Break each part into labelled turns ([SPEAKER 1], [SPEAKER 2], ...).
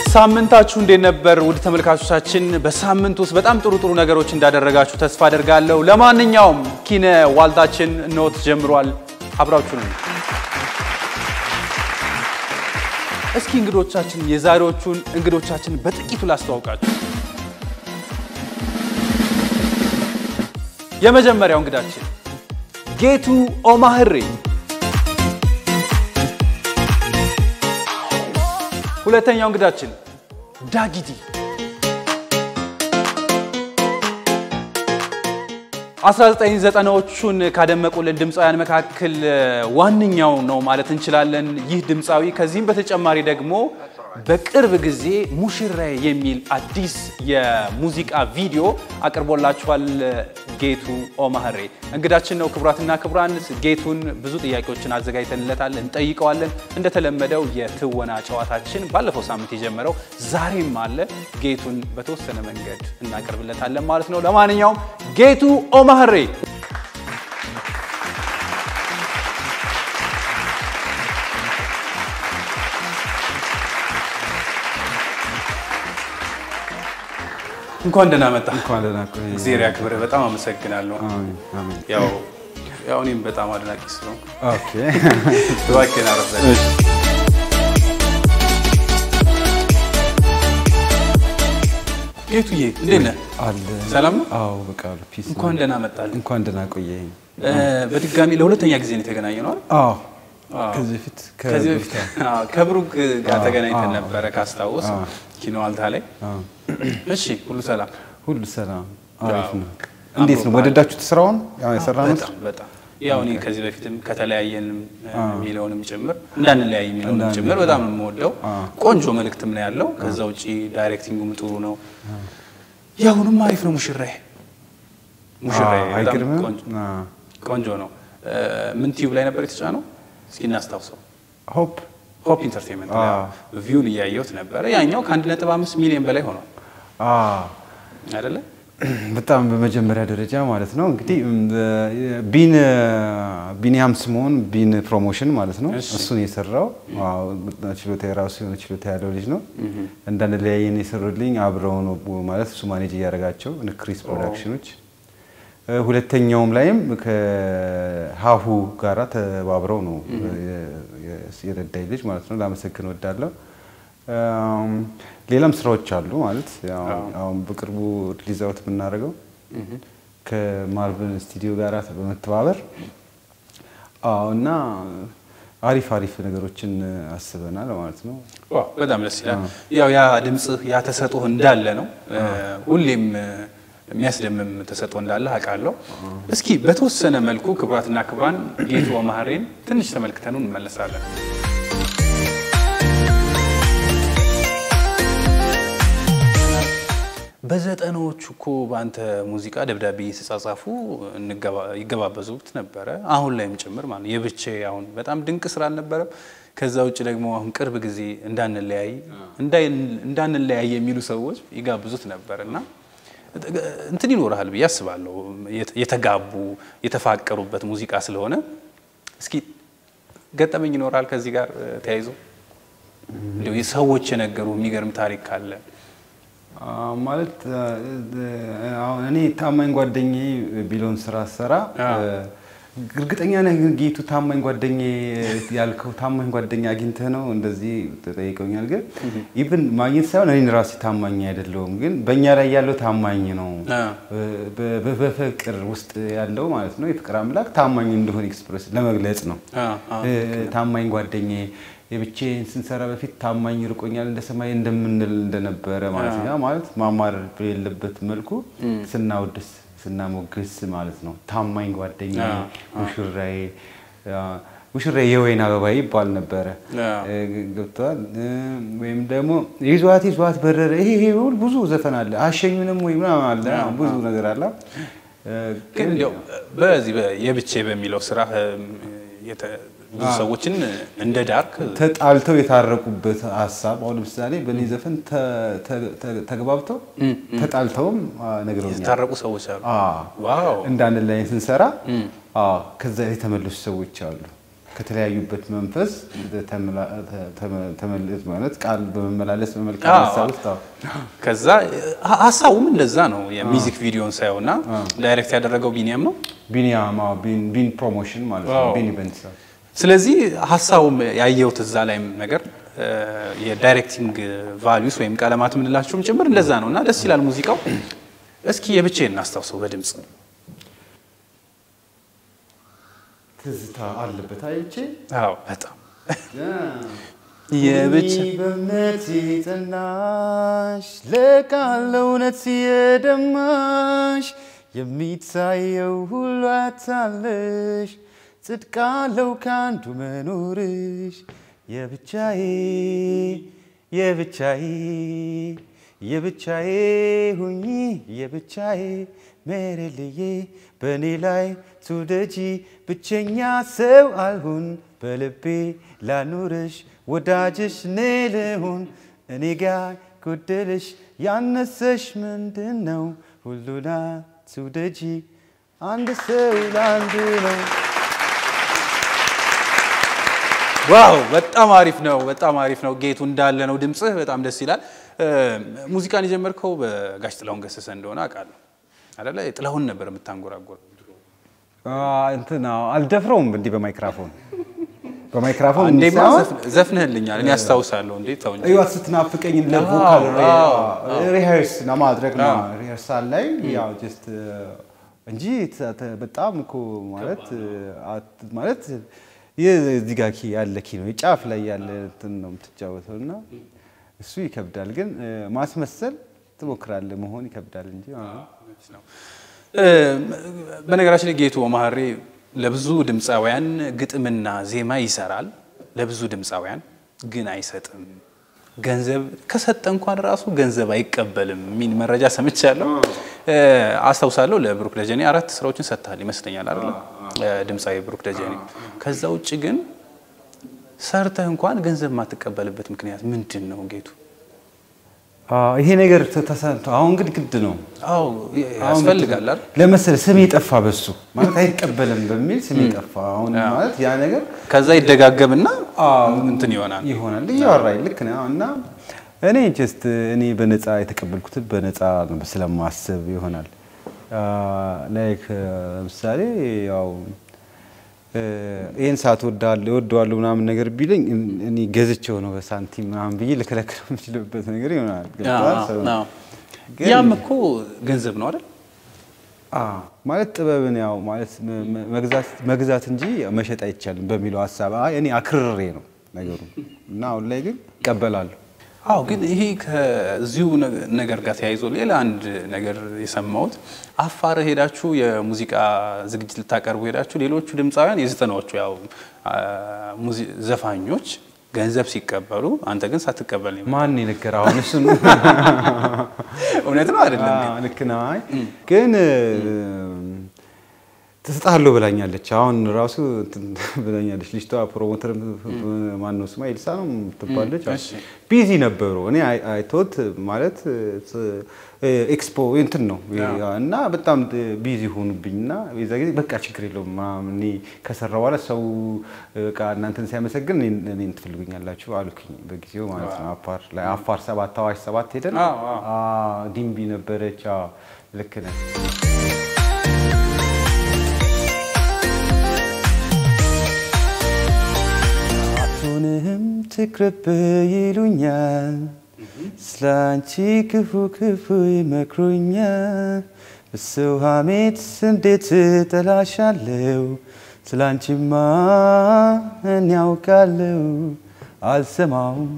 [SPEAKER 1] ሳምንታችሁ እንዴት ነበር? ውድ ተመልካቾቻችን በሳምንት ውስጥ በጣም ጥሩ ጥሩ ነገሮች እንዳደረጋችሁ ተስፋ አደርጋለሁ። ለማንኛውም ኪነ ዋልታችን ኖት ጀምሯል። አብራችሁ ነው። እስኪ እንግዶቻችን የዛሬዎቹን እንግዶቻችን በጥቂቱ ላስተዋውቃችሁ። የመጀመሪያው እንግዳችን ጌቱ ኦማህሬ ሁለተኛው እንግዳችን ዳጊዲ፣ አስራ ዘጠኝ ዘጠናዎቹን ካደመቁልን ድምፃውያን መካከል ዋነኛው ነው ማለት እንችላለን። ይህ ድምፃዊ ከዚህም በተጨማሪ ደግሞ በቅርብ ጊዜ ሙሽራዬ የሚል አዲስ የሙዚቃ ቪዲዮ አቅርቦላችኋል። ጌቱ ኦማህሬ እንግዳችን ነው። ክቡራትና ክቡራን ጌቱን ብዙ ጥያቄዎችን አዘጋጅተንለታል፣ እንጠይቀዋለን። እንደተለመደው የትወና ጨዋታችን ባለፈው ሳምንት የጀመረው ዛሬም አለ። ጌቱን በተወሰነ መንገድ እናቀርብለታለን ማለት ነው። ለማንኛውም ጌቱ ኦማህሬ እንኳን ደህና መጣ።
[SPEAKER 2] እንኳን ደህና ቆየህ።
[SPEAKER 1] እግዚአብሔር ያክብርህ። በጣም አመሰግናለሁ።
[SPEAKER 2] አሜን አሜን።
[SPEAKER 1] ያው ያው እኔም በጣም አድናቂ ስለሆንኩ
[SPEAKER 2] ኦኬ
[SPEAKER 1] እባክህን አረፍ በል።
[SPEAKER 2] እሺ።
[SPEAKER 1] ጌቱዬ እንዴት ነህ?
[SPEAKER 2] አለ
[SPEAKER 1] ሰላም ነው?
[SPEAKER 2] አዎ በቃ አሉ ፒስ ነው።
[SPEAKER 1] እንኳን ደህና መጣልህ።
[SPEAKER 2] እንኳን ደህና ቆየኝ።
[SPEAKER 1] እ፣ በድጋሚ ለሁለተኛ ጊዜ ነው የተገናኘ ነው አይደል?
[SPEAKER 2] አዎ
[SPEAKER 1] አዎ።
[SPEAKER 2] ከዚህ በፊት
[SPEAKER 1] ከዚህ በፊት አዎ፣ ከብሩክ ጋር
[SPEAKER 2] አዎ፣
[SPEAKER 1] ተገናኝተን
[SPEAKER 2] አዎ።
[SPEAKER 1] ነበረ ካስታውስ
[SPEAKER 2] አዎ።
[SPEAKER 1] ኪኖ አልታ ላይ።
[SPEAKER 2] አዎ
[SPEAKER 1] እሺ ሁሉ ሰላም?
[SPEAKER 2] ሁሉ ሰላም አሪፍ
[SPEAKER 1] አዎ።
[SPEAKER 2] ነው። እንዴት ነው
[SPEAKER 1] አምሮብሃል።
[SPEAKER 2] ወደዳችሁት ስራውን? ያው የሰራነው
[SPEAKER 1] በጣም በጣም ያው እኔ ከዚህ በፊትም ከተለያየንም የሚለውንም ጭምር እንዳንለያይ የሚለውንም
[SPEAKER 2] እንዳንለያይ።
[SPEAKER 1] ጭምር በጣም ነው የምወደው።
[SPEAKER 2] አዎ።
[SPEAKER 1] ቆንጆ መልእክትም ነው ያለው። ከዛ ውጪ ዳይሬክቲንጉም ጥሩ ነው። ያሁኑም አሪፍ ነው። ሙሽራዬ ሙሽራዬ
[SPEAKER 2] አዎ፣
[SPEAKER 1] በጣም
[SPEAKER 2] አይገርምም?
[SPEAKER 1] ቆንጆ
[SPEAKER 2] አዎ።
[SPEAKER 1] ቆንጆ ነው። እ፣ ምን ቲዩብ ላይ ነበር የተጫነው? እስኪ እናስታውሰው።
[SPEAKER 2] ሆፕ
[SPEAKER 1] ሆፕ ኢንተርቴንመንት ላይ
[SPEAKER 2] አዎ።
[SPEAKER 1] ቪውን እያየሁት ነበረ። ያኛው ከአንድ ነጥብ አምስት ሚሊዮን በላይ ሆኗል
[SPEAKER 2] አዎ
[SPEAKER 1] አይደለ?
[SPEAKER 2] በጣም በመጀመሪያ ደረጃ ማለት ነው እንግዲህ እም፣ ቢን ቢኒያም ስምኦን ቢን ፕሮሞሽን ማለት ነው
[SPEAKER 1] እሺ።
[SPEAKER 2] እሱን የሰራው አዎ፣ ችሎታ የራሱ የሆነ ችሎታ ያለው ልጅ ነው። እንዳንለያየን የሰሩልኝ አብረው ነው ማለት እሱ ማኔጅ እያደረጋቸው ክሪስ ፕሮዳክሽኖች። እ፣ ሁለተኛውም ላይም ከሀሁ ጋራ ተባብረው ነው የ- የ- የረዳኝ ልጅ ማለት ነው። ላመሰግን ወዳለሁ። ሌላም ስራዎች አሉ ማለት ያው አሁን በቅርቡ ሪሊዝ አውት የምናደርገው ከማርቨል ስቱዲዮ ጋር በመተባበር አዎ እና አሪፍ አሪፍ ነገሮችን አስበናል ማለት ነው።
[SPEAKER 1] ዋው በጣም ደስ ይላል። ያው ያ ድምፅህ ያ ተሰጥኦህ እንዳለ ነው። ሁሌም የሚያስደምም ተሰጥኦ እንዳለ አውቃለሁ። እስኪ በተወሰነ መልኩ ክቡራትና ክቡራን ጌቱ ኦማህሬን ትንሽ ተመልክተኑ እንመለሳለን። በዘጠናዎቹ እኮ በአንተ ሙዚቃ ደብዳቤ ሲጻጻፉ እንገባ- ይገባበዙት ነበረ። አሁን ላይም ጭምር ማለት ነው። የብቼ አሁን በጣም ድንቅ ስራ አልነበረም። ከዛ ውጭ ደግሞ አሁን ቅርብ ጊዜ እንዳንለያይ እንዳይ- እንዳንለያይ የሚሉ ሰዎች ይጋብዙት ነበር እና እንትን ይኖርሃል ብዬ አስባለሁ። የተ- የተጋቡ የተፋቀሩበት ሙዚቃ ስለሆነ እስኪ ገጠመኝ ይኖራል ከዚህ ጋር እ፣ ተያይዞ እንዲያው ሰዎች የነገሩ የሚገርም ታሪክ ካለ
[SPEAKER 2] አዎ፣ ማለት አሁን እኔ ታማኝ ጓደኛዬ ቢለውን ስራ ሰራ
[SPEAKER 1] አዎ።
[SPEAKER 2] እርግጠኛ ነህ ግን ጌቱ ታማኝ ጓደኛዬ ያልከው ታማኝ ጓደኛ አግኝተህ ነው እንደዚህ ተጠይቀውኛል። ግን ኢቭን ማግኘት ሳይሆን እኔን ራሴ ታማኝ አይደለሁም፣ ግን በእኛ ላይ ያለው ታማኝ ነው።
[SPEAKER 1] አዎ።
[SPEAKER 2] በ- በ- በፍቅር ውስጥ ያለው ማለት ነው የፍቅር አምላክ ታማኝ እንደሆነ ኤክስፕሬስ ለመግለጽ ነው።
[SPEAKER 1] አዎ፣ አዎ።
[SPEAKER 2] እ፣ ታማኝ ጓደኛዬ የብቻዬን ስንሰራ በፊት ታማኝ ርቆኛል እንደ ሰማይ እንደምንል እንደነበረ ማለት ነው። ያ ማለት ማማረር በሌለበት መልኩ ስናወድስ ስናሞግስ ማለት ነው። ታማኝ ጓደኛ
[SPEAKER 1] አዎ፣
[SPEAKER 2] ሙሽራዬ አ፣ ሙሽራዬ የወይን አበባ ይባል ነበረ።
[SPEAKER 1] አዎ።
[SPEAKER 2] እ፣ ገብቶሃል? እ፣ ወይም ደግሞ ይዟት ይዟት በረረ። ይሄ ይሄ ሁሉ ብዙ ዘፈን አለ። አሸኙንም ወይ ምናምን አለ ብዙ ነገር አለ። እ፣
[SPEAKER 1] ግን እንዲያው በዚህ በ- የብቼ በሚለው ስራ ብዙ ሰዎችን እንደ ዳርክ
[SPEAKER 2] ተጣልተው የታረቁበት ሀሳብ አሁን ለምሳሌ በእኔ ዘፈን ተ- ተ- ተ- ተግባብተው ተጣልተውም አ፣ ነግረውኛል።
[SPEAKER 1] የታረቁ ሰዎች አሉ።
[SPEAKER 2] አ፣
[SPEAKER 1] ዋው
[SPEAKER 2] እንዳንድ ላይ ስንሰራ አ፣ ከዛ የተመለሱ ሰዎች አሉ። ከተለያዩበት መንፈስ ተመላ- ተመ- ተመልስ ማለት ቃል በመመላለስ በመልካም
[SPEAKER 1] አዎ።
[SPEAKER 2] ሀሳብ ውስጥ አዎ።
[SPEAKER 1] ከዛ ሀ- ሀሳቡም እንደዛ ነው። የሚዚክ ቪዲዮን ሳየው እና ዳይሬክት ያደረገው ቢኒያም ነው።
[SPEAKER 2] ቢኒያም አዎ፣ ቢን ቢን ፕሮሞሽን ማለት ነው።
[SPEAKER 1] አዎ።
[SPEAKER 2] ቢን ኢቨንትስ አዎ።
[SPEAKER 1] ስለዚህ ሀሳቡም ያየሁት እዛ ላይም ነገር እ፣ የዳይሬክቲንግ ቫሊዩስ ወይም ቀለማት የምንላቸውም ጭምር እንደዛ ነው እና ደስ ይላል ሙዚቃው። እስኪ የብቻዬን እናስታውሰው በድምፅ
[SPEAKER 2] ትዝታ አለበት አይቼ
[SPEAKER 1] አዎ በጣም የብቻ
[SPEAKER 2] ሁኚ በእምነት የጸናሽ ለቃል እውነት የደማሽ የሚታየው ሁሉ አታለሽ ጽድቅ አለው ከአንዱ መኖርሽ የብቻዬ የብቻዬ የብቻዬ ሁኚ የብቻዬ ሜሬልዬ በእኔ ላይ ቱደጂ ብቸኛ ሰው አልሁን በልቤ ላኑርሽ ወዳጅሽ እኔ ልሁን እኔ ጋር ጎደልሽ ያነሰሽ ምንድን ነው ሁሉና ቱደጂ አንድ ሰው ለአንድ ነው
[SPEAKER 1] ዋው በጣም አሪፍ ነው። በጣም አሪፍ ነው። ጌቱ እንዳለ ነው። ድምፅህ በጣም ደስ ይላል። እ፣ ሙዚቃን የጀመርከው በጋሽ ጥላሁን ገሰሰ እንደሆነ አውቃለሁ አይደለ? ጥላሁን ነበር የምታንጎራጎር።
[SPEAKER 2] እንትን አልደፍረውም እንዲህ በማይክራፎን በማይክራፎን
[SPEAKER 1] እንዴማ
[SPEAKER 2] ሳይሆን
[SPEAKER 1] ዘፍ- ዘፍንህልኛል። እኔ አስታውሳለሁ። እንዴ ተው እንጂ።
[SPEAKER 2] ህይወት ስትናፍቀኝ ለቮካል
[SPEAKER 1] አዎ፣
[SPEAKER 2] ሪሃርስ ለማድረግ ነው
[SPEAKER 1] አዎ።
[SPEAKER 2] ሪሃርሳል ላይ ያው ጀስት እንጂ ተ- ተ- በጣም እኮ ማለት አት- ማለት ይህ እዚህ ጋር ኪ ያለ ኪ ነው ጫፍ ላይ ያለ እንትን ነው የምትጫወተው እና እሱ ይከብዳል። ግን እ፣ ማስመሰል ትሞክራለህ መሆን ይከብዳል እንጂ አዎ።
[SPEAKER 1] ነው። እ፣ በነገራችን ላይ ጌቱ ኦማሃሬ ለብዙ ድምፃውያን ግጥምና ዜማ ይሰራል። ለብዙ ድምፃውያን ግን አይሰጥም። ገንዘብ ከሰጠ እንኳን ራሱ ገንዘብ አይቀበልም የሚል መረጃ ሰምቻለሁ። እ፣ አስታውሳለሁ ለብሩክ ደጀኔ አራት ስራዎችን ሰጥተሃል ይመስለኛል አይደለ? እ፣ ድምፃዊ ብሩክ ደጀኔ። ከዛ ውጭ ግን ሰርተህ እንኳን ገንዘብ የማትቀበልበት ምክንያት ምንድን ነው ጌቱ?
[SPEAKER 2] አዎ፣ ይሄ ነገር ተ- ተሰምቶ አሁን ግን ግድ ነው
[SPEAKER 1] አዎ ያስፈልጋል አይደል?
[SPEAKER 2] ለመሰለህ ስሜ ጠፋ በሱ ማለት አይቀበልም በሚል ስሜ ጠፋ። አሁን ማለት ያ ነገር
[SPEAKER 1] ከዛ ይደጋገምና እንትን ይሆናል።
[SPEAKER 2] ይሆናል እያወራኝ ልክ ነው እና እኔ ጀስት እኔ በነፃ የተቀበልኩትን በነፃ ነው ስለማስብ ይሆናል ላይክ ለምሳሌ ያው እ፣ ይህን ሰዓት ወዳለሁ እወደዋለሁ ምናምን ነገር ቢለኝ እኔ ገዝቼው ነው በሳንቲም ምናምን ብዬ ልከለክለው የምችልበት ነገር ይሆናል። ገብቶሃል? ሰው-
[SPEAKER 1] አዎ።
[SPEAKER 2] ግን-
[SPEAKER 1] ያም እኮ ገንዘብ ነው አይደል?
[SPEAKER 2] አዎ ማለት ጥበብን ያው ማለት መ- መ- መግዛት መግዛት እንጂ መሸጥ አይቻልም በሚለው ሀሳብ አይ እኔ አክርሬ ነው ነገሩ እና አሁን ላይ ግን እቀበላለሁ።
[SPEAKER 1] አዎ ግን ይሄ ከዚሁ ነገ- ነገር ጋር ተያይዞ ሌላ አንድ ነገር የሰማሁት አፋር ሄዳችሁ የሙዚቃ ዝግጅት ልታቀርቡ ሄዳችሁ ሌሎቹ ድምፃውያን የዘጠናዎቹ ያው አ፣ ሙዚ- ዘፋኞች ገንዘብ ሲቀበሉ አንተ ግን ሳትቀበል ነው የመጣው።
[SPEAKER 2] ማን የነገረ አሁን እሱን
[SPEAKER 1] እውነት ነው አይደለም? ግን
[SPEAKER 2] አዎ፣ ልክ ነው። አይ ግን ትሰጥሃለሁ ብላኛለች። አሁን ራሱ እንትን ብላኛለች ልጅቷ ፕሮሞተር ማነው ስማ ኤልሳ ነው ትባለች።
[SPEAKER 1] እሺ።
[SPEAKER 2] ቢዚ ነበሩ። እኔ አይቶት ማለት ኤክስፖ እንትን ነው እና በጣም ቢዚ ሆኑብኝ እና የዛ ጊዜ በቃ ችግር የለውም ምናምን እኔ ከሰራ በኋላ ሰው በቃ እናንተን ሲያመሰግን እኔን እኔን ትፈልጉኛላችሁ አሉክኝ በጊዜው ማለት ነው። አፋር ላይ አፋር ሰባት አዋሽ ሰባት ሄደን
[SPEAKER 1] አዎ፣ አዎ።
[SPEAKER 2] አዎ፣ ዲምቢ ነበረች። አዎ፣ ልክ ነህ። አቱንም ትቅርብ ይሉኛል፣ ስላንቺ ክፉ ክፉ ይመክሩኛል። በሰው ሐሜት እንዴት እጠላሻለሁ፣ ስላንቺማ እኔ ያውቃለሁ። አልሰማውም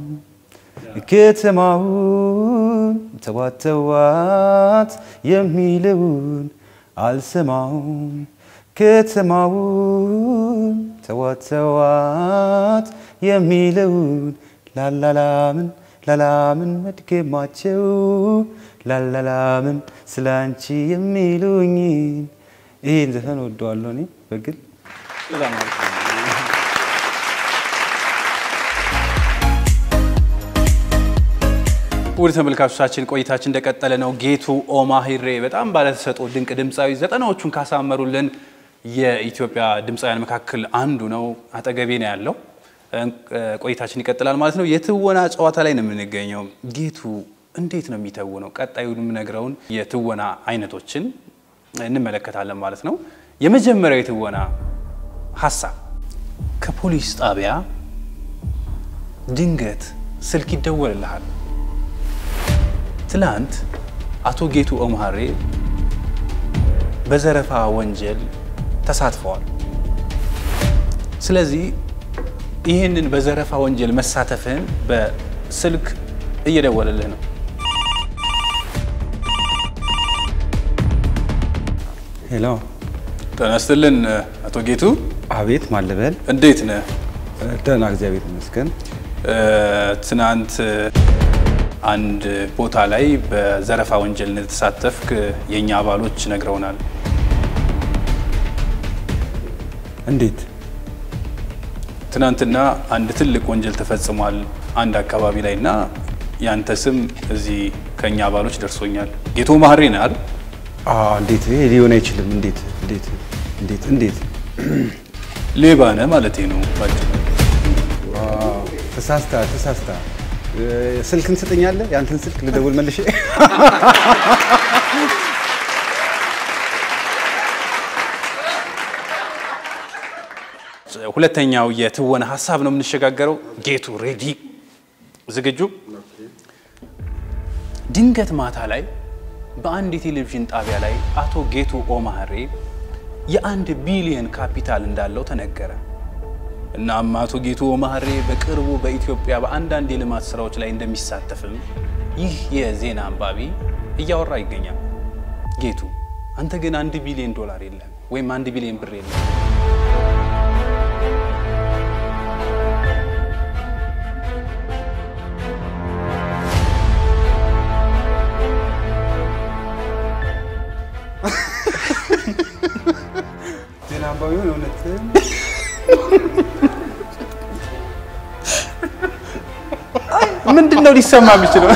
[SPEAKER 2] ከተማውን ተዋት ተዋት የሚለውን አልሰማውም ከተማውን ተዋት ተዋት የሚለውን ላላላምን ላላምን መድገማቸው ላላላምን ስለ አንቺ የሚሉኝን ይህን ዘፈን ወደዋለሁ እኔ በግል
[SPEAKER 1] በጣም አሪፍ ነው። ውድ ተመልካቾቻችን ቆይታችን እንደቀጠለ ነው። ጌቱ ኦማሂሬ በጣም ባለተሰጥኦ ድንቅ ድምፃዊ ዘጠናዎቹን ካሳመሩልን የኢትዮጵያ ድምፃውያን መካከል አንዱ ነው። አጠገቤ ነው ያለው። ቆይታችን ይቀጥላል ማለት ነው። የትወና ጨዋታ ላይ ነው የምንገኘው። ጌቱ እንዴት ነው የሚተውነው? ቀጣዩ የምነግረውን የትወና አይነቶችን እንመለከታለን ማለት ነው። የመጀመሪያው የትወና ሀሳብ ከፖሊስ ጣቢያ ድንገት ስልክ ይደወልልሃል። ትላንት አቶ ጌቱ ኦማሬ በዘረፋ ወንጀል ተሳትፈዋል። ስለዚህ ይህንን በዘረፋ ወንጀል መሳተፍህን በስልክ እየደወለልህ ነው።
[SPEAKER 2] ሄሎ፣
[SPEAKER 1] ጤና ይስጥልን አቶ ጌቱ።
[SPEAKER 2] አቤት። ማለበል
[SPEAKER 1] እንዴት ነህ?
[SPEAKER 2] ደህና፣ እግዚአብሔር ይመስገን።
[SPEAKER 1] ትናንት አንድ ቦታ ላይ በዘረፋ ወንጀል እንደተሳተፍክ የእኛ አባሎች ነግረውናል።
[SPEAKER 2] እንዴት?
[SPEAKER 1] ትናንትና አንድ ትልቅ ወንጀል ተፈጽሟል አንድ አካባቢ ላይ እና ያንተ ስም እዚህ ከእኛ አባሎች ደርሶኛል። ጌቱ ኦማሬ ነህ አይደል?
[SPEAKER 2] እንዴት? ይሄ ሊሆን አይችልም። እንዴት? እንዴት? እንዴት? እንዴት?
[SPEAKER 1] ሌባ ነህ ማለቴ ነው። ባጭሩ
[SPEAKER 2] ተሳስታ ተሳስታ ስልክን ትሰጠኛለህ? ያንተን ስልክ ልደውል መልሼ።
[SPEAKER 1] ሁለተኛው የትወና ሀሳብ ነው የምንሸጋገረው። ጌቱ ሬዲ፣ ዝግጁ? ድንገት ማታ ላይ በአንድ የቴሌቪዥን ጣቢያ ላይ አቶ ጌቱ ኦማሬ የአንድ ቢሊየን ካፒታል እንዳለው ተነገረ። እናም አቶ ጌቱ ኦማሬ በቅርቡ በኢትዮጵያ በአንዳንድ የልማት ስራዎች ላይ እንደሚሳተፍም ይህ የዜና አንባቢ እያወራ ይገኛል። ጌቱ አንተ ግን አንድ ቢሊዮን ዶላር የለም ወይም አንድ ቢሊዮን ብር የለም።
[SPEAKER 2] ዜና አንባቢውን እውነትም
[SPEAKER 1] ምንድን ነው ሊሰማ የሚችለው?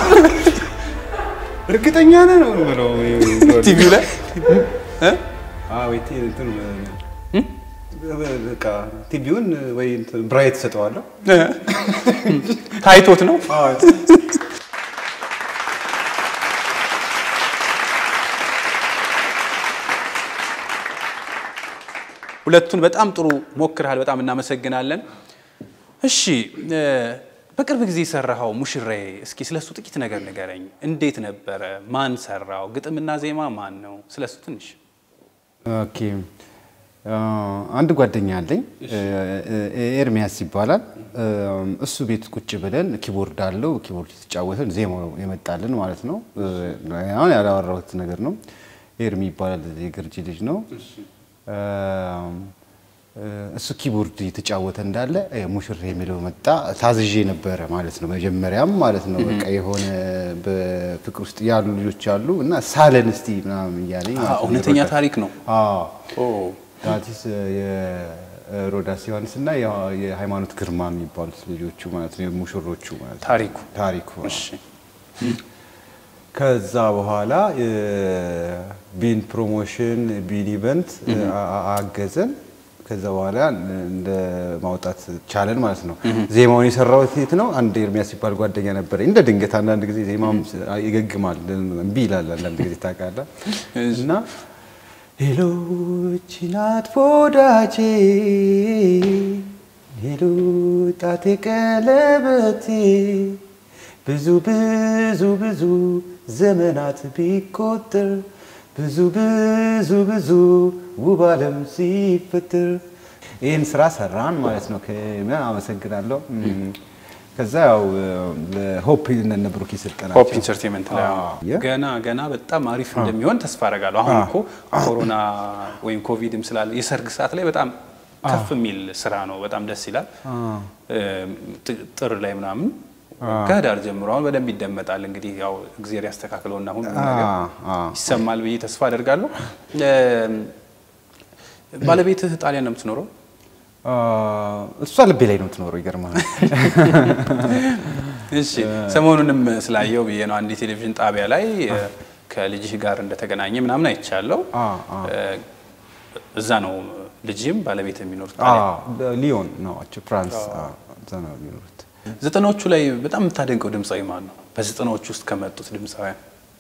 [SPEAKER 2] እርግጠኛ ነህ ነው የምለው።
[SPEAKER 1] ቲቪው ላይ
[SPEAKER 2] አዎ፣ ወይ ቲ- እንትኑ በቃ ቲቪውን ወይ እንትን ብራይት ሰጠዋለሁ።
[SPEAKER 1] ታይቶት ነው። ሁለቱን በጣም ጥሩ ሞክርሃል። በጣም እናመሰግናለን። እሺ በቅርብ ጊዜ የሰራኸው ሙሽራዬ፣ እስኪ ስለሱ ጥቂት ነገር ንገረኝ። እንዴት ነበረ? ማን ሰራው? ግጥምና ዜማ ማን ነው? ስለሱ ትንሽ
[SPEAKER 2] ኦኬ አንድ ጓደኛ አለኝ ኤርሚያስ ይባላል። እሱ ቤት ቁጭ ብለን ኪቦርድ አለው ኪቦርድ የተጫወተን ዜማው የመጣልን ማለት ነው። አሁን ያላወራሁት ነገር ነው። ኤርሚ ይባላል የገርጂ ልጅ ነው። እሱ ኪቦርድ የተጫወተ እንዳለ ሙሽራ የሚለው መጣ። ታዝዤ ነበረ ማለት ነው። መጀመሪያም ማለት ነው በቃ የሆነ በፍቅር ውስጥ ያሉ ልጆች አሉ እና ሳለን እስቲ ምናምን እያለኝ ማለት ነው።
[SPEAKER 1] እውነተኛ ታሪክ ነው።
[SPEAKER 2] አዎ ዳቲስ የሮዳስ ዮሐንስ እና የሃይማኖት ግርማ የሚባሉት ልጆቹ ማለት ነው ሙሽሮቹ ማለት ነው።
[SPEAKER 1] ታሪኩ
[SPEAKER 2] ታሪኩ
[SPEAKER 1] እሺ
[SPEAKER 2] ከዛ በኋላ ቢን ፕሮሞሽን ቢን ኢቨንት አገዘን። ከዛ በኋላ እንደ ማውጣት ቻለን ማለት ነው። ዜማውን የሰራው ሴት ነው። አንድ ኤርሚያስ ሲባል ጓደኛ ነበረኝ። እንደ ድንገት አንዳንድ ጊዜ ዜማም ይገግማል፣ እምቢ ይላል አንዳንድ ጊዜ ታውቃለህ። እና ሄሎ እቺ ናት ወዳጄ፣ ሄሎ ጣቴ ቀለበቴ ብዙ ብዙ ብዙ ዘመናት ቢቆጠር ብዙ ብዙ ብዙ ውብ ዓለም ሲፈጠር ይህን ስራ ሰራን ማለት ነው። ከምን አመሰግናለሁ። ከዛ ያው ለሆፕ እነ ብሩክ ስልጠናቸው
[SPEAKER 1] ሆፕ ኢንተርቴንመንት ላይ አዎ። ገና ገና በጣም አሪፍ እንደሚሆን ተስፋ አደርጋለሁ። አሁን እኮ ኮሮና ወይም ኮቪድም ስላለ የሰርግ ሰዓት ላይ በጣም ከፍ የሚል ስራ ነው። በጣም ደስ ይላል። ጥር ላይ ምናምን ከህዳር ጀምሮ አሁን በደንብ ይደመጣል። እንግዲህ ያው እግዜር ያስተካክለውና ሁሉ ነገር ይሰማል ብዬ ተስፋ አደርጋለሁ። ባለቤትህ ጣሊያን ነው የምትኖረው?
[SPEAKER 2] እሷ ልቤ ላይ ነው የምትኖረው። ይገርማል።
[SPEAKER 1] እሺ ሰሞኑንም ስላየው ብዬ ነው አንድ የቴሌቪዥን ጣቢያ ላይ ከልጅህ ጋር እንደተገናኘ ምናምን አይቻለው። እዛ ነው ልጅም ባለቤት የሚኖሩት።
[SPEAKER 2] ሊዮን ናቸው ፍራንስ እዛ ነው የሚኖሩት።
[SPEAKER 1] ዘጠናዎቹ ላይ በጣም የምታደንቀው ድምፃዊ ማን ነው? በዘጠናዎቹ ውስጥ ከመጡት ድምፃውያን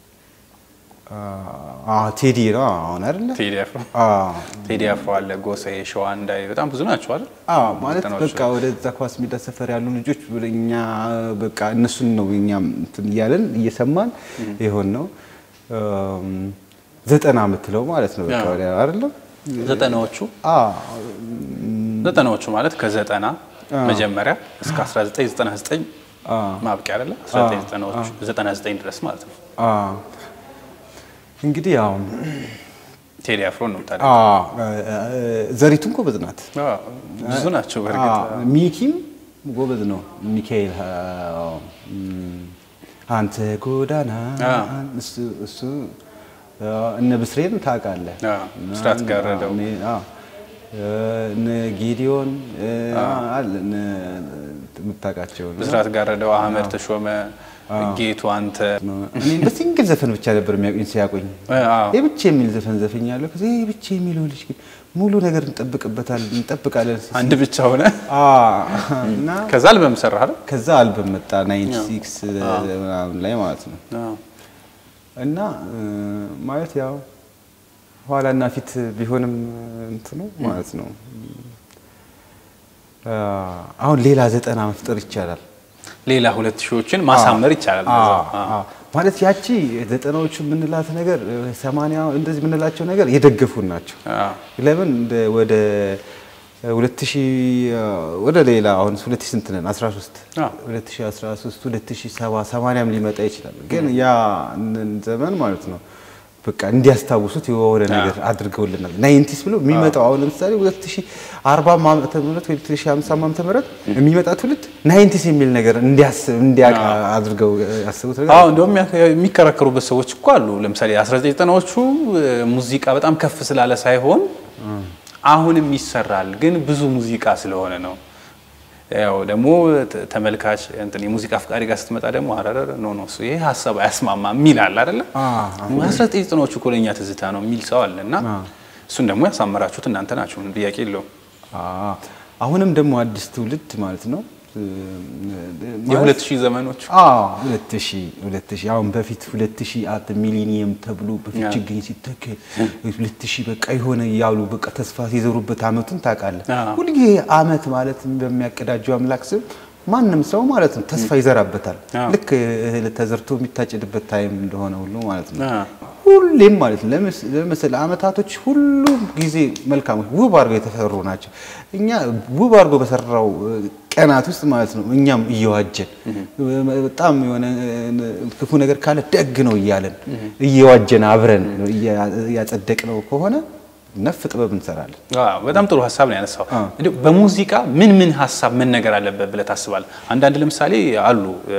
[SPEAKER 2] ቴዲ ነው አሁን አይደለ?
[SPEAKER 1] ቴዲ አፍሮ ቴዲ አፍሮ አለ፣ ጎሳዬ፣ ሸዋንዳይ በጣም ብዙ ናቸው አይደል?
[SPEAKER 2] ማለት
[SPEAKER 1] ዘጠናዎቹ
[SPEAKER 2] በቃ ወደዛ ኳስ ሜዳ ሰፈር ያሉ ልጆች እኛ በቃ እነሱን ነው እኛም እንትን እያለን እየሰማን ይሆን ነው ዘጠና የምትለው ማለት ነው በቃ ወዲያ አይደለም
[SPEAKER 1] ዘጠናዎቹ ዘጠናዎቹ ማለት ከዘጠና መጀመሪያ እስከ 1999 ማብቂያ አይደለ? 1999 ድረስ ማለት ነው።
[SPEAKER 2] እንግዲህ ያው
[SPEAKER 1] ቴዲ አፍሮ ነው ታዲያ።
[SPEAKER 2] ዘሪቱን ጎበዝ ናት።
[SPEAKER 1] ብዙ ናቸው በእርግጥ
[SPEAKER 2] ሚኪም ጎበዝ ነው። ሚካኤል አንተ ጎዳና እሱ እነ ብስሬን ታውቃለህ?
[SPEAKER 1] ብስራት ጋረደው
[SPEAKER 2] እነ ጌዲዮን አለ የምታውቃቸው
[SPEAKER 1] ብስራት ጋረደው፣ አህመድ ተሾመ፣ ጌቱ አንተ
[SPEAKER 2] እኔ በሲንግል ዘፈን ብቻ ነበር የሚያውቁኝ ሲያውቁኝ የብቻ የሚል ዘፈን ዘፈኛለሁ። ከዚ ብቻ የሚለው ልጅ ግን ሙሉ ነገር እንጠብቅበታል እንጠብቃለን።
[SPEAKER 1] አንድ ብቻ ሆነ
[SPEAKER 2] እና
[SPEAKER 1] ከዛ አልበም ሰራ አይደል?
[SPEAKER 2] ከዛ አልበም መጣ ናይንቲ ሲክስ ምናምን ላይ ማለት ነው። እና ማለት ያው ኋላና ፊት ቢሆንም እንትኑ ማለት ነው። አሁን ሌላ ዘጠና መፍጠር ይቻላል።
[SPEAKER 1] ሌላ ሁለት ሺዎችን ማሳመር ይቻላል።
[SPEAKER 2] ማለት ያቺ ዘጠናዎቹ የምንላት ነገር ሰማንያ እንደዚህ የምንላቸው ነገር የደገፉን ናቸው። ለምን ወደ ሁለት ሺህ ወደ ሌላ አሁን ሁለት ሺህ ስንት ነን? 13 2013 2007 80ም ሊመጣ ይችላል። ግን ያ ዘመን ማለት ነው በቃ እንዲያስታውሱት የሆነ ነገር አድርገውልናል። ናይንቲስ ብሎ የሚመጣው አሁን ለምሳሌ 2040 ዓመተ ምህረት ወይ 2050 ዓመተ ምህረት የሚመጣ ትውልድ ናይንቲስ የሚል ነገር እንዲያስብ እንዲያውቅ አድርገው ያስቡት ነገር
[SPEAKER 1] አዎ እንደውም የሚከራከሩበት ሰዎች እኮ አሉ። ለምሳሌ 1990ዎቹ ሙዚቃ በጣም ከፍ ስላለ ሳይሆን አሁንም ይሰራል፣ ግን ብዙ ሙዚቃ ስለሆነ ነው። ያው ደግሞ ተመልካች እንትን የሙዚቃ አፍቃሪ ጋር ስትመጣ ደግሞ አረረ ኖ ኖ እሱ ይሄ ሀሳብ አያስማማ የሚል አለ አይደለ? አስራ ዘጠኝ ዘጠናዎቹ እኮ ለእኛ ትዝታ ነው የሚል ሰው አለ እና እሱን ደግሞ ያሳመራችሁት እናንተ ናችሁ፣ ምንም ጥያቄ የለውም።
[SPEAKER 2] አሁንም ደግሞ አዲስ ትውልድ ማለት ነው
[SPEAKER 1] የሁለት ሺህ ዘመኖች
[SPEAKER 2] ሁለት ሺህ ሁለት ሺህ አሁን በፊት ሁለት ሺህ አት ሚሊኒየም ተብሎ በፊት ችግኝ ሲተከል ሁለት ሺህ በቃ የሆነ እያሉ በቃ ተስፋ ሲዘሩበት አመቱን ታውቃለህ። ሁልጊዜ አመት ማለት በሚያቀዳጀው አምላክ ስም ማንም ሰው ማለት ነው ተስፋ ይዘራበታል። ልክ እህል ተዘርቶ የሚታጭድበት ታይም እንደሆነ ሁሉ ማለት ነው። ሁሌም ማለት ነው ለምሳሌ አመታቶች ሁሉም ጊዜ መልካሞች ውብ አድርገው የተሰሩ ናቸው። እኛ ውብ አድርጎ በሰራው ቀናት ውስጥ ማለት ነው እኛም እየዋጀን በጣም የሆነ ክፉ ነገር ካለ ደግ ነው እያለን እየዋጀን አብረን እያጸደቅ ነው ከሆነ ነፍ ጥበብ እንሰራለን።
[SPEAKER 1] በጣም ጥሩ ሀሳብ ነው ያነሳው። በሙዚቃ ምን ምን ሀሳብ መነገር አለበት ብለህ ታስባለህ? አንዳንድ ለምሳሌ አሉ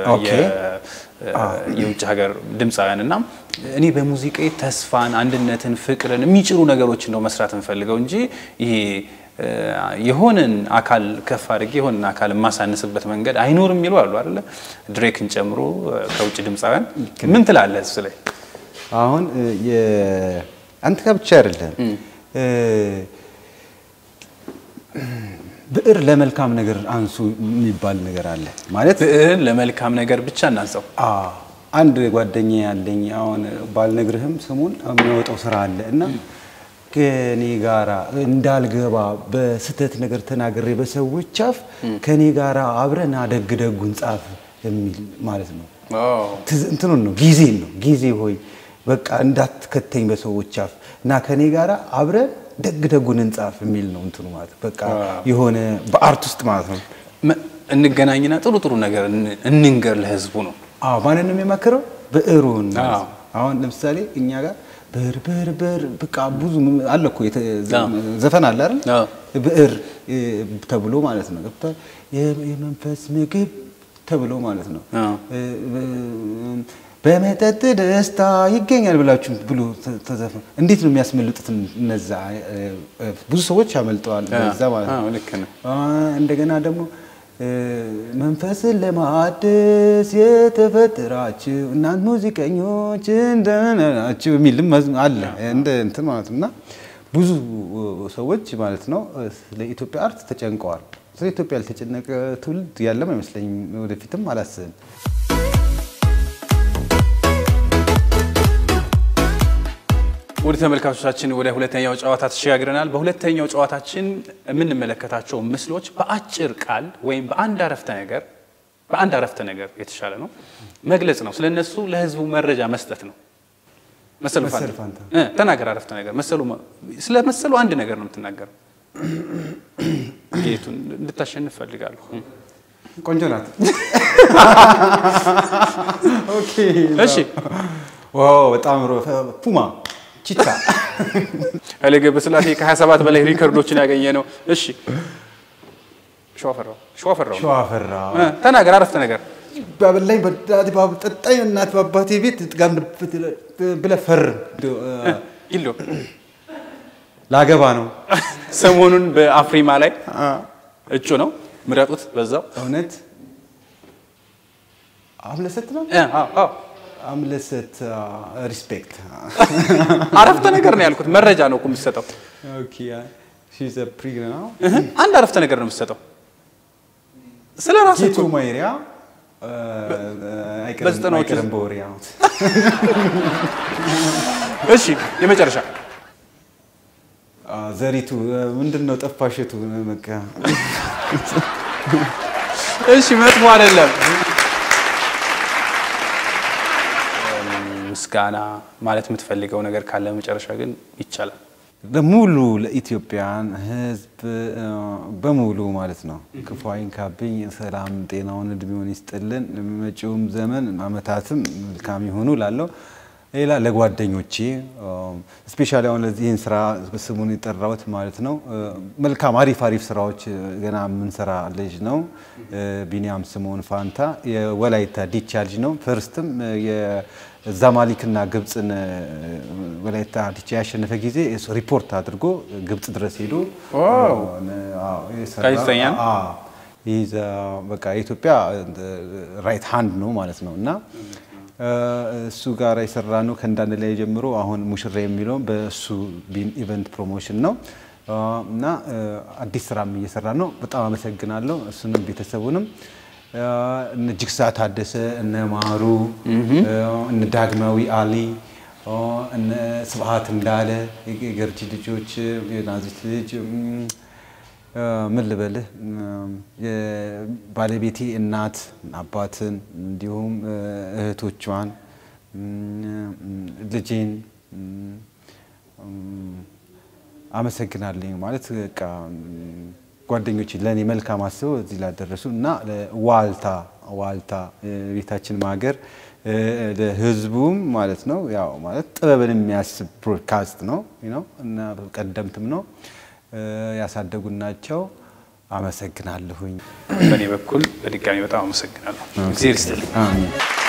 [SPEAKER 1] የውጭ ሀገር ድምፃውያን እና እኔ በሙዚቃ ተስፋን፣ አንድነትን፣ ፍቅርን የሚጭሩ ነገሮችን ነው መስራት እንፈልገው እንጂ ይሄ የሆነን አካል ከፍ አድርጌ የሆነን አካል የማሳንስበት መንገድ አይኖርም የሚሉ አሉ አይደለ? ድሬክን ጨምሮ ከውጭ ድምፃውያን ምን ትላለህ እሱ ላይ?
[SPEAKER 2] አሁን አንተ ጋር ብቻ አይደለም ብዕር ለመልካም ነገር አንሱ የሚባል ነገር አለ። ማለት
[SPEAKER 1] ብዕርን ለመልካም ነገር ብቻ እናንሰው።
[SPEAKER 2] አንድ ጓደኛ ያለኝ አሁን ባልነግርህም ስሙን የሚያወጣው ስራ አለ እና ከኔ ጋራ እንዳልገባ በስህተት ነገር ተናግሬ በሰዎች አፍ ከኔ ጋራ አብረን ደግ ደጉን ጻፍ የሚል ማለት ነው። እንትኑን ነው ጊዜን ነው ጊዜ ሆይ በቃ እንዳትከተኝ በሰዎች አፍ እና ከኔ ጋራ አብረን ደግ ደጉን እንጻፍ የሚል ነው እንትኑ ማለት በቃ የሆነ በአርት ውስጥ ማለት ነው።
[SPEAKER 1] እንገናኝና ጥሩ ጥሩ ነገር እንንገር ለህዝቡ ነው።
[SPEAKER 2] አዎ ማንን ነው የሚመክረው? ብዕሩን አሁን ለምሳሌ እኛ ጋር ብዕር ብዕር ብዕር በቃ ብዙ አለ እኮ ዘፈን አለ አይደል? ብዕር ተብሎ ማለት ነው ገብቶሃል? የመንፈስ ምግብ ተብሎ ማለት ነው በመጠጥ ደስታ ይገኛል ብላችሁ ብሎ ተዘፈ እንዴት ነው የሚያስመልጡት? እነዛ ብዙ ሰዎች ያመልጠዋል በዛ ማለት ነው። እንደገና ደግሞ መንፈስን ለማደስ የተፈጠራችሁ እናንት ሙዚቀኞች እንደምን ናችሁ የሚልም አለ እንደ እንትን ማለት ነው። እና ብዙ ሰዎች ማለት ነው ስለ ኢትዮጵያ አርት ተጨንቀዋል። ስለ ኢትዮጵያ ያልተጨነቀ ትውልድ ያለም አይመስለኝም። ወደፊትም አላስብም።
[SPEAKER 1] ወደ ተመልካቾቻችን ወደ ሁለተኛው ጨዋታ ተሸጋግረናል። በሁለተኛው ጨዋታችን የምንመለከታቸው ምስሎች በአጭር ቃል ወይም በአንድ አረፍተ ነገር በአንድ አረፍተ ነገር የተሻለ ነው መግለጽ ነው። ስለነሱ ለህዝቡ መረጃ መስጠት ነው። መሰሉ
[SPEAKER 2] መሰሉ
[SPEAKER 1] ፋንታ
[SPEAKER 2] ፋንታ።
[SPEAKER 1] እ ተናገር አረፍተ ነገር መሰሉ ስለ መሰሉ አንድ ነገር ነው የምትናገረው። ጌቱን እንድታሸንፍ ፈልጋለሁ።
[SPEAKER 2] ቆንጆ ናት። ኦኬ
[SPEAKER 1] እሺ
[SPEAKER 2] ዋው በጣም ሮ- ፑማ ቺታ
[SPEAKER 1] ኃይሌ ገብረስላሴ ከ27 በላይ ሪከርዶችን ያገኘ ነው። እሺ ሸዋፈራው ሸዋፈራው
[SPEAKER 2] ሸዋፈራ
[SPEAKER 1] እ ተናገር አረፍተ ነገር
[SPEAKER 2] ባበላኝ በዳት ጠጣኝ እናት በአባቴ ቤት ጋር ብለህ ፈርም።
[SPEAKER 1] ይሎ
[SPEAKER 2] ላገባ ነው
[SPEAKER 1] ሰሞኑን በአፍሪማ ላይ እጩ ነው። ምረጡት በዛው
[SPEAKER 2] እውነት አምለሰት ነው
[SPEAKER 1] እ አዎ አዎ
[SPEAKER 2] አምለሰት ሪስፔክት
[SPEAKER 1] አረፍተ ነገር ነው ያልኩት። መረጃ ነው እኮ የምትሰጠው። እህ፣ አንድ አረፍተ ነገር ነው የምትሰጠው ስለ ራስህ
[SPEAKER 2] ጌቱ
[SPEAKER 1] እኮ።
[SPEAKER 2] ማይሪያ
[SPEAKER 1] በዘጠናዎቹ
[SPEAKER 2] አይቀርም በወሬ ነው።
[SPEAKER 1] እሺ የመጨረሻ
[SPEAKER 2] አ፣ ዘሪቱ ምንድን ነው ጠፋሽቱ በቃ
[SPEAKER 1] እሺ መጥፎ አይደለም። ምስጋና ማለት የምትፈልገው ነገር ካለ መጨረሻ ግን ይቻላል።
[SPEAKER 2] ለሙሉ ለኢትዮጵያን ሕዝብ አ፣ በሙሉ ማለት ነው ክፉ አይንካብኝ፣ ሰላም ጤናውን እድሜውን ይስጥልን፣ መጪውም ዘመን አመታትም መልካም ይሆኑ ላለው ሌላ ለጓደኞቼ ስፔሻሊ አሁን ለዚህን ስራ ስሙን የጠራሁት ማለት ነው አ፣ መልካም አሪፍ አሪፍ ስራዎች አ፣ ገና የምንሰራ ልጅ ነው አ፣ ቢኒያም ስምኦን ፋንታ የወላይታ ዲቻ ልጅ ነው። ፈርስትም የዛማሊክና ግብፅን አ፣ ወላይታ ዲቻ ያሸነፈ ጊዜ እሱ ሪፖርት አድርጎ ግብፅ ድረስ ሄዶ
[SPEAKER 1] ዋው!
[SPEAKER 2] አዎ፣ የሰራ-
[SPEAKER 1] ጋዜጠኛ ነው?
[SPEAKER 2] አዎ። ይህ ዘ- በቃ የኢትዮጵያ ራይት ሃንድ ነው ማለት ነው እና አ፣ እሱ ጋር የሰራ ነው ከእንዳንድ ላይ ጀምሮ አሁን ሙሽራ የሚለው በእሱ ቢን ኢቨንት ፕሮሞሽን ነው አ፣ እና አ፣ አዲስ ስራም እየሰራ ነው። በጣም አመሰግናለሁ እሱንም ቤተሰቡንም አ፣ እነ ጅግሳ ታደሰ እነ ማሩ አ፣ እነ ዳግማዊ አሊ አ፣ እነ ስብሀት እንዳለ የገርጂ ልጆች የናዚት ልጅ እም፣ ምን ልበልህ የባለቤቴ እናት አባትን እንዲሁም እህቶቿን ልጄን አመሰግናለኝ ማለት በቃ ጓደኞች ለእኔ መልካም አስበው እዚህ ላደረሱ እና ዋልታ ዋልታ ቤታችን ማገር ለህዝቡም ማለት ነው ያው ማለት ጥበብን የሚያስብ ብሮድካስት ነው ነው እና ቀደምትም ነው ያሳደጉን ናቸው። አመሰግናለሁኝ።
[SPEAKER 1] በእኔ በኩል በድጋሚ በጣም አመሰግናለሁ። እግዜር ይስጥልኝ።
[SPEAKER 2] አሜን።